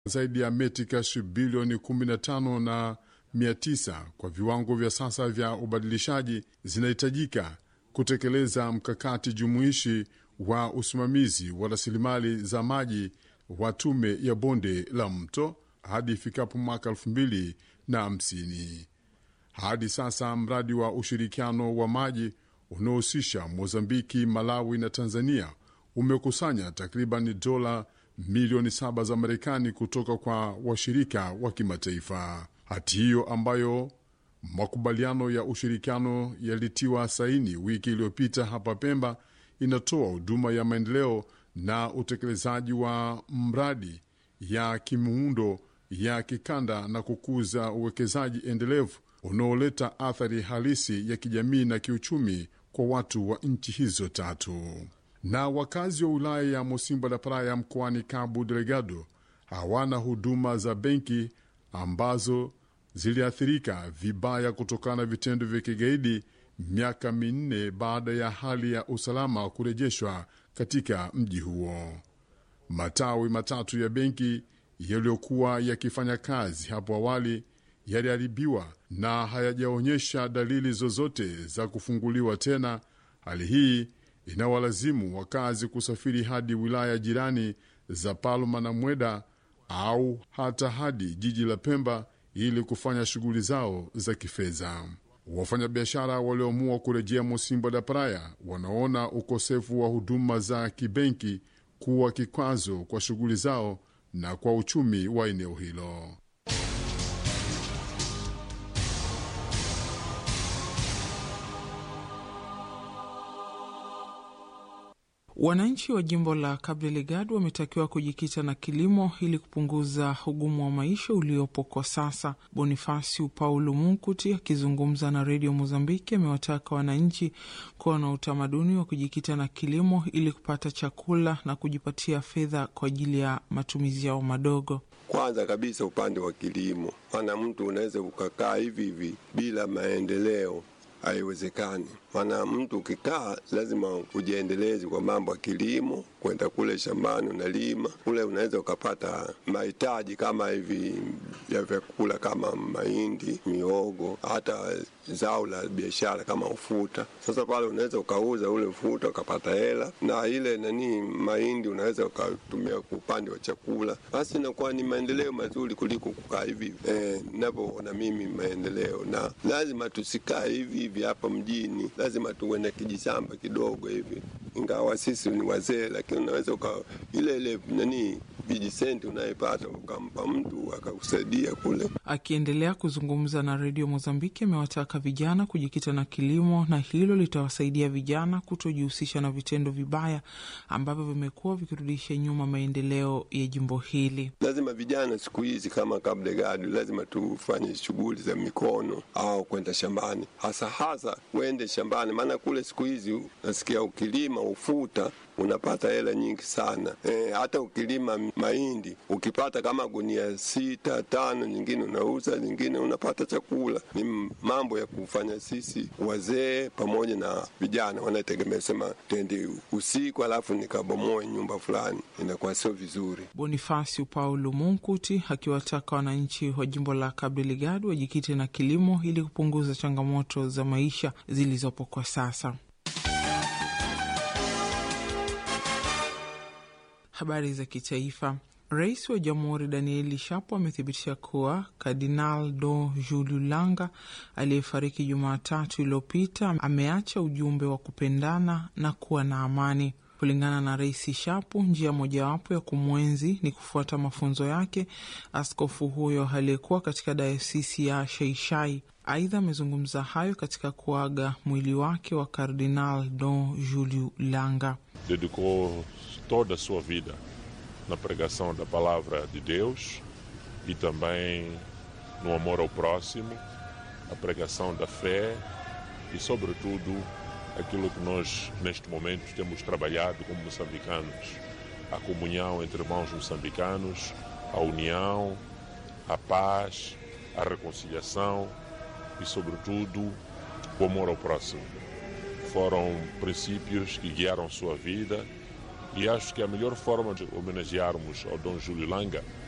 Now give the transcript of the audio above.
zaidi ya metikash bilioni 15 na 900 kwa viwango vya sasa vya ubadilishaji zinahitajika kutekeleza mkakati jumuishi wa usimamizi wa rasilimali za maji wa tume ya bonde la mto hadi ifikapo mwaka elfu mbili na hamsini. Hadi sasa mradi wa ushirikiano wa maji unaohusisha Mozambiki, Malawi na Tanzania umekusanya takriban dola milioni saba za Marekani kutoka kwa washirika wa kimataifa. Hati hiyo ambayo makubaliano ya ushirikiano yalitiwa saini wiki iliyopita hapa Pemba inatoa huduma ya maendeleo na utekelezaji wa mradi ya kimuundo ya kikanda na kukuza uwekezaji endelevu unaoleta athari halisi ya kijamii na kiuchumi kwa watu wa nchi hizo tatu. Na wakazi wa wilaya ya Mosimbo da Praia mkoani Cabo Delgado hawana huduma za benki ambazo ziliathirika vibaya kutokana na vitendo vya kigaidi miaka minne baada ya hali ya usalama kurejeshwa katika mji huo. Matawi matatu ya benki yaliyokuwa yakifanya kazi hapo awali yaliharibiwa na hayajaonyesha dalili zozote za kufunguliwa tena. Hali hii inawalazimu wakazi kusafiri hadi wilaya jirani za Palma na Mweda au hata hadi jiji la Pemba ili kufanya shughuli zao za kifedha. Wafanyabiashara walioamua kurejea Mosimbo da Praia wanaona ukosefu wa huduma za kibenki kuwa kikwazo kwa shughuli zao na kwa uchumi wa eneo hilo. Wananchi wa jimbo la Cabo Delgado wametakiwa kujikita na kilimo ili kupunguza ugumu wa maisha uliopo kwa sasa. Bonifasiu Paulo Munkuti akizungumza na redio Mozambiki amewataka wananchi kuwa na utamaduni wa kujikita na kilimo ili kupata chakula na kujipatia fedha kwa ajili ya matumizi yao madogo. Kwanza kabisa upande wa kilimo, maana mtu unaweza ukakaa hivi hivi bila maendeleo haiwezekani. Maana mtu ukikaa lazima ujiendeleze kwa mambo ya kilimo, kwenda kule shambani unalima kule, unaweza ukapata mahitaji kama hivi ya vyakula kama mahindi, miogo, hata zao la biashara kama ufuta. Sasa pale unaweza ukauza ule ufuta ukapata hela, na ile nani mahindi unaweza ukatumia kwa upande wa chakula. Basi inakuwa ni maendeleo mazuri kuliko kukaa hivi eh, navyoona mimi maendeleo, na lazima tusikae hivi hivi hapa mjini lazima tuwe na kijishamba kidogo hivi, ingawa sisi ni wazee, lakini unaweza uka ile ile nani vijisenti unayepata ukampa mtu akakusaidia kule. Akiendelea kuzungumza na redio Mozambiki, amewataka vijana kujikita na kilimo na hilo litawasaidia vijana kutojihusisha na vitendo vibaya ambavyo vimekuwa vikirudisha nyuma maendeleo ya jimbo hili. Lazima vijana siku hizi kama Cabo Delgado, lazima tufanye shughuli za mikono au kwenda shambani, hasa hasa uende shambani, maana kule siku hizi nasikia ukilima ufuta unapata hela nyingi sana e, hata ukilima mahindi ukipata kama gunia sita tano, nyingine unauza, nyingine unapata chakula. Ni mambo ya kufanya sisi wazee pamoja na vijana wanategemea, sema twende usiku alafu nikabomoe nyumba fulani, inakuwa sio vizuri. Bonifasiu Paulo Munkuti akiwataka wananchi wa jimbo la Cabo Delgado wajikite na kilimo ili kupunguza changamoto za maisha zilizopo kwa sasa. Habari za kitaifa. Rais wa Jamhuri Danieli Shapo amethibitisha kuwa Kardinal Do Julio Langa aliyefariki Jumatatu iliyopita ameacha ujumbe wa kupendana na kuwa na amani. Kulingana na Rais Shapo, njia mojawapo ya kumwenzi ni kufuata mafunzo yake askofu huyo aliyekuwa katika dayosisi ya Sheishai. Aidha, amezungumza hayo katika kuaga mwili wake wa Kardinal Don Julio Langa. Dedicou toda a sua vida na pregação da palavra de Deus e também no amor ao próximo, a pregação da fé e, sobretudo, aquilo que nós neste momento temos trabalhado como moçambicanos, a comunhão entre irmãos moçambicanos, a união, a paz, a reconciliação e, sobretudo, o amor ao próximo. Foram princípios que guiaram sua vida e acho que a melhor forma de homenagearmos ao Dom Júlio Langa